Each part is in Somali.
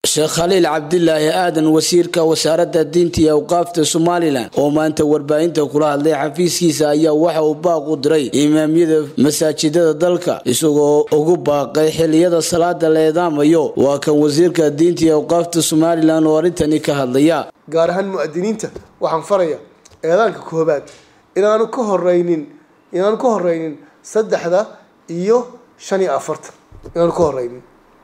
sheekh khaliil cabdilaahi aadan wasiirka wasaaradda diinta iyo awqaafta somalilan oo maanta warbaahinta kula hadlay xafiiskiisa ayaa waxa uu baaq u diray imaamyada masaajidada dalka isagoo ugu baaqay xiliyada salaada la eedaamayo waa kan wasiirka diinta iyo awqaafta somalilan oo arrintani ka hadlaya gaar ahaan mu'adiniinta waxaan faraya eedaanka koobaad inaanu ka horeynin inaanu ka horeynin saddexda iyo shan iyo afartan inaanu ka horeynin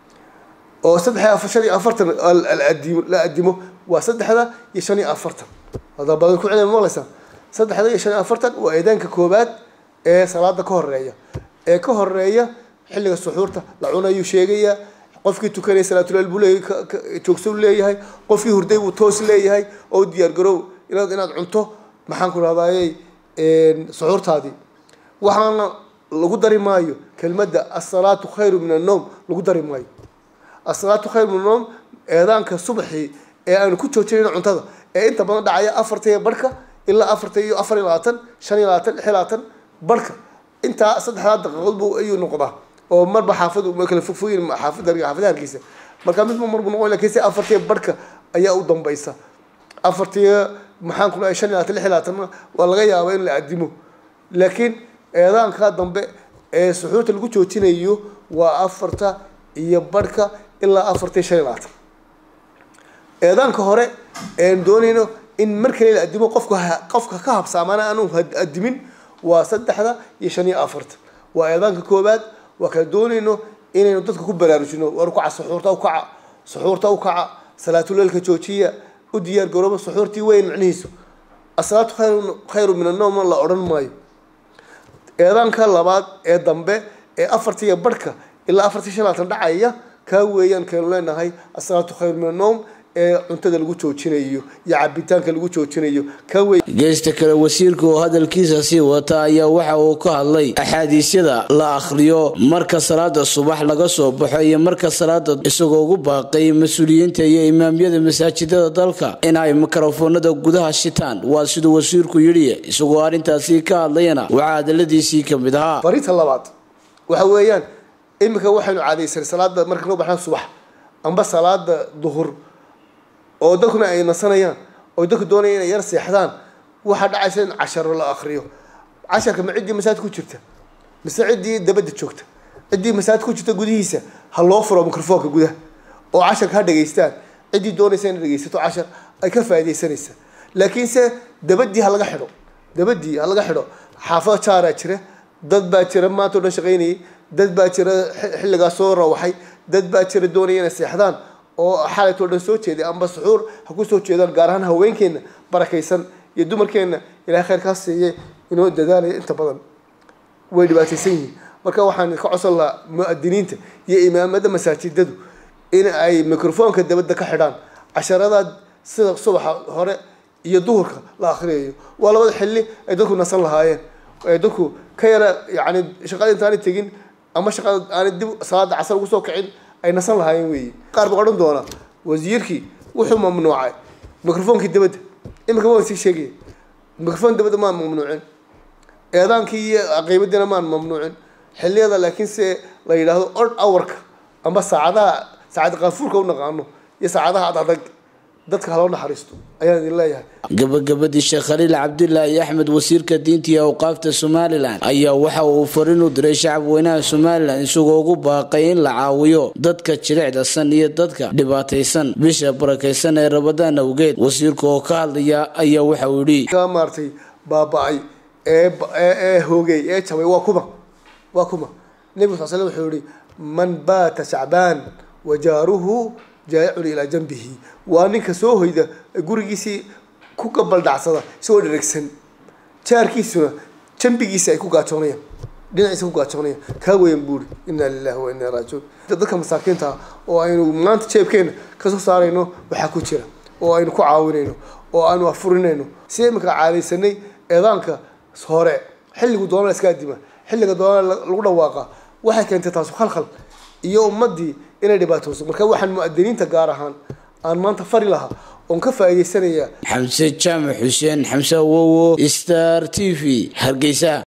oo saddex shan iyo afartan la adimo waa saddexda iyo shan iyo afartan hadaa badan ku celin maqlaysaa saddexda iyo shan iyo afartan waa eedaanka koobaad ee salaada ka horeeya ee ka horeeya xilliga suxuurta la cunayuu sheegayaa qofkii tukanaya salaatuleel buu leeyahay joogso leeyahay qofkii hurday buu toos leeyahay oo diyaar garow inaad inaad cunto maxaan ku rahdaayey suxuurtaadii waxaana lagu dari maayo kelmadda asalaatu khayru min annoom lagu dari maayo asalaatu khayru min annoom eedaanka subaxii ee aanu ku joojinayn cuntada ee inta badan dhacaya afarta iyo barhka ilaa afarta iyo afar iyo labaatan shan iyo labaatan lix iyo labaatan barhka intaa saddexdaa daqiiqood buu ayuu noqdaa oo marba xaafad kala fogfoyin xaafada xaafadaha hargeysa marka midba marbu noqon lakin se afartiya barhka ayaa u dambaysa afartiya maxaan ku dhahay shan iyo labaatan lix iyo labaatanna waa laga yaabaa in la adimo laakiin eedaanka dambe ee suxuurta lagu joojinayo waa afarta iyo barhka ilaa afarta iyo shan iyo labaatan eedaanka hore een doonayno in mar kale la adimo qofka qofka ka habsaamana aanu adimin waa saddexda iyo shan iyo afarta waa eedaanka koobaad waa kala doonayno inaynu dadka ku baraarujino war ukaca suxuurta ukaca suxuurta ukaca salaatuleelka joojiya u diyaar garooba suxuurtii weyn macnihiisu asalaatu khayru khayru min annoomna la odhan maayo eedaanka labaad ee dambe ee afarta iyo barhka ilaa afarta shan labaatan dhacaya kaa weeyaan kaynu leenahay asalaatu khayru min annoom ee cuntada lagu joojinayo iyo cabitaanka lagu joojinayo kawe geesta kale wasiirka oo hadalkiisa sii wata ayaa waxa uu ka hadlay axaadiisyada la akhriyo marka salaada subax laga soo baxo iyo marka salaada isagoo ugu baaqay mas-uuliyiinta iyo imaamyada masaajidada dalka in ay mikrofoonada gudaha shitaan waa siduu wasiirku yidhi isagoo arrintaasi ka hadlayana waxaa hadaladiisii ka mid ahaa farinta labaad waxa weeyaan iminka waxaynu caadaysanay salaada marka noo baxaan subax amba salaada duhur oo dadkuna ay nasanayaan oo dadku doonaya inay yar seexdaan waxaa dhacaysa in casharo la akriyo casharka ma ciddii masaajid ku jirta mise ciddii dabadda joogta ciddii masaajid ku jirta gudihiisa ha loo furo microfoonka gudaha oo casharka ha dhegaystaan ciddii doonaysa inay dhegaysato cashar ay ka faaidaysanaysa laakiinse dabadii ha laga xidho dabadii ha laga xidho xaafado jaaraa jira dad baa jira maanta o dhan shaqaynayay dad baa jira xilligaa soo rawaxay dad baa jira doonaya inay seexdaan oo xalaytoo dhan soo jeeday amba suxuur ha ku soo jeedaan gaar ahaan haweenkeenna barakaysan iyo dumarkeenna ilahay khayrkaa siiyey inoo dadaalaya inta badan way dhibaataysan yihiin marka waxaan ka codsan lahaa mu-adiniinta iyo imaamada masaajidadu in ay microfoonka dabadda ka xidhaan casharadaad sida subaxa hore iyo duhurka la akriyayo waa labada xilli ay dadku nasan lahaayeen ay dadku ka yara yacni shaqada intaanay tegin ama shaqada aanay dib salaada casar ugu soo kicin ay nasan lahaayeen weeye qaar baa odhan doona wasiirkii wuxuu mamnuucay microfoonkii dabadda imika waan sii sheegaya microfoon dabadda maan mamnuucin eedaankii iyo qiimadiina maan mamnuucin xilliyada laakiin se la yidhaahdo od hourka amba saacadaha saacad qaafuurka u naqaano iyo saacadaha ad adag dadka haloo naxariisto ayaan idin leeyahay gabagabadii sheekh khaliil cabdilaahi axmed wasiirka diinta iyo awqaafta somalilan ayaa waxa uu farin u diray shacab weynaha somalilan isagoo ugu baaqay in la caawiyo dadka jilicdasan iyo dadka dhibaataysan bisha barakaysan ee rabadaan awgeed wasiirka oo ka hadlaya ayaa waxa uu yidhi ka maartay baaba-ay ee ee hoogay ee jabay waa kuma waa kuma nebigu sal slam wuxuu yihi man baata shacbaan wajaaruhu jaayicun ilaa janbihi waa ninka soo hoyda gurigiisii ku gabaldhacsada isagoo dheragsan jaarkiisuna jambigiisa ay ku gaajoonayaan dhinaciisa ku gaajoonayaan kaa weyan buuri inaa lilahi wa inaa raajiun dadka masaakiinta ah oo aynu maanta jeebkeena kasoo saarayno waxaa ku jira oo aynu ku caawinayno oo aynu afurinayno si iminka caadaysanay eedaanka hore xilligu doona la iska adima xilliga doona lagu dhawaaqa waxay keentay taasu khalkhal iyo ummadii inay dhibaatooso marka waxaan mu-adiniinta gaar ahaan aan maanta fari lahaa oon ka faa'iidaysanaya xamse jaamac xuseen xamse awowo star t v hargeysa